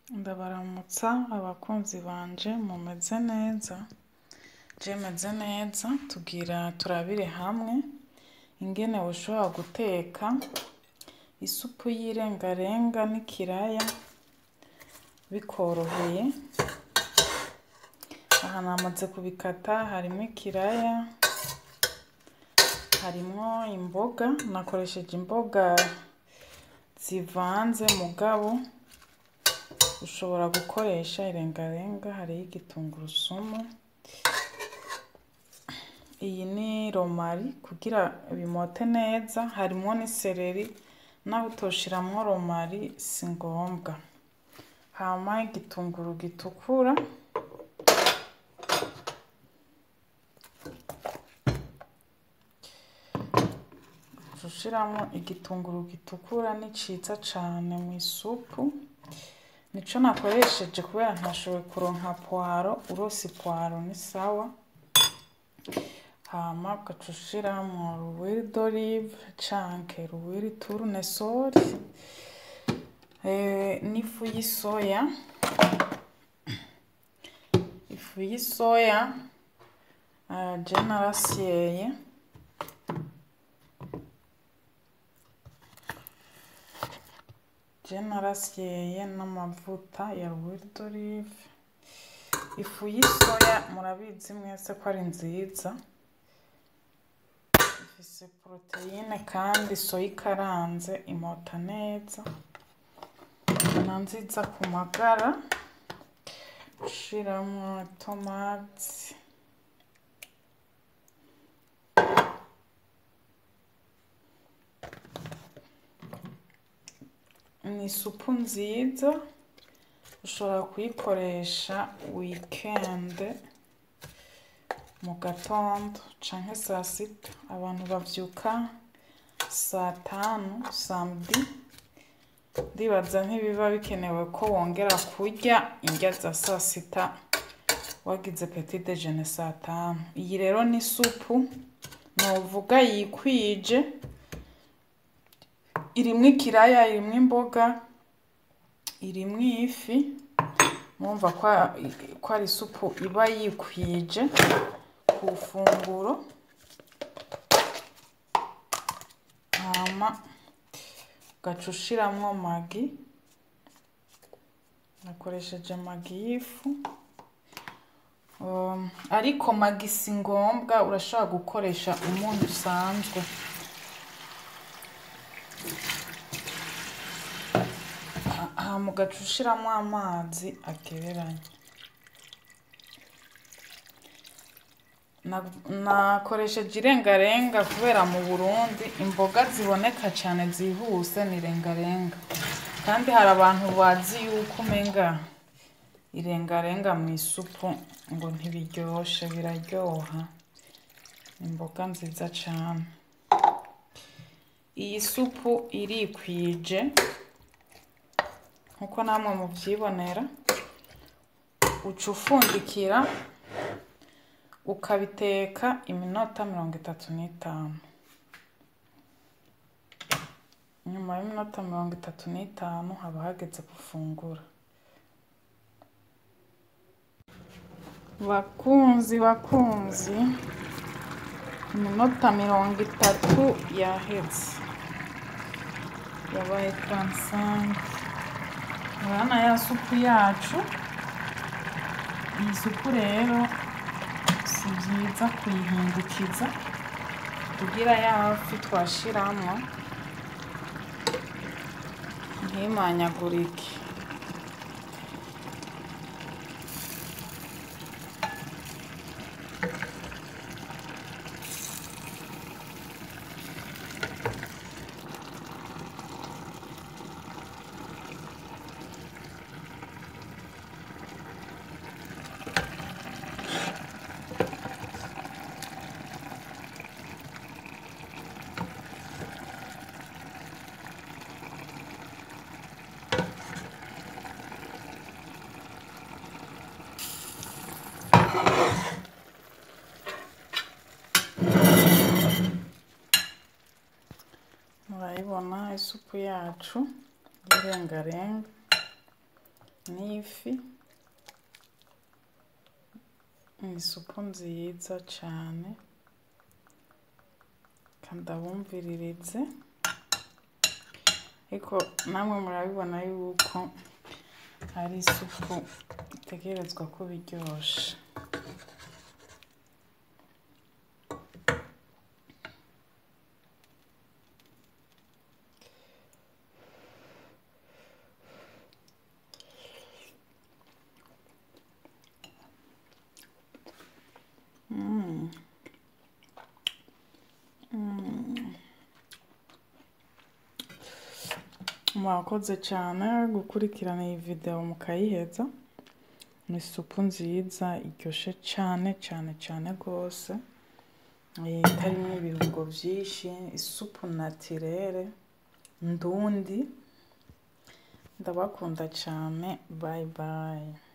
Ndabaramutsa abakunzi banje mumeze neza je meze neza tugira turabire hamwe ingene woshobora guteka isupu y'irengarenga n'ikiraya bikoroheye aha namaze kubikata harimwo ikiraya harimwo imboga nakoresheje imboga zivanze mugabo ushobora gukoresha irengarenga hariho igitungurusumu iyi ni romari kugira bimote neza harimwo n'isereri naho utoshiramwo romari si ngombwa hama igitunguru gitukura uca ushiramwo igitunguru gitukura ni ciza cane mw'isupu nico nakoresheje kubera ntashoboye kuronka pwaro urose ipwaro ni sawa hama ugaca ushiramwo ruwiri dorive canke ruwiri turunesori n'ifu y'isoya ifu y'isoya je narasyeye je narasyeye n'amavuta ya ruwiri dorive ifu y'isoya murabizi mwese ko ari nziza ifise poroteyine kandi soya ikaranze imota neza na nziza ku magara ushiramwo itomati ni isupu nziza ushobora kuyikoresha wikende mu gatondo canke saa sita abantu bavyuka saa tanu samedi ndibaza ntibiba bikenewe ko wongera kurya indya za saa sita wagize petit déjeuner saa tanu iyi rero ni isupu novuga yikwije irimwo ikiraya irimwo imboga irimwo ifi murumva ko ari isupu iba yikwije ku funguro hama ugaca ushiramwo magi nakoresheje magi y'ifu ariko magi si ngombwa urashobora gukoresha umunyu usanzwe hama ugaca ushiramwo amazi agereranye nakoresheje irengarenga kubera mu burundi imboga ziboneka cane zihuse ni irengarenga kandi hari abantu bazi yuko umenga irengarenga mw'isupu ngo ntibiryoshe biraryoha imboga nziza cane iyi supu irikwije nkuko namwe muvyibonera uca ufundikira ukabiteka iminota mirongo itatu n'itanu nyuma y'iminota mirongo itatu n'itanu haba hageze gufungura bakunzi bakunzi iminota mirongo itatu yaheze yabaye taransange urabona ya supu yacu iyi supu rero si vyiza kuyihindukiza kugira ya fi twashiramwo ntimanyagurike murayibona isupu yacu y'irengarenga n'ifi isupu nziza cane kandabumviririze ariko namwe murabibona yuko ari isupu itegerezwa kuba iryoshe Mm. Mm. mwakoze cyane gukurikirana iyi video mukayiheza ni isupu nziza iryoshe cyane cyane cyane rwose itarimo ibirungo byinshi isupu natirere ndundi ndabakunda cyane bayi bayi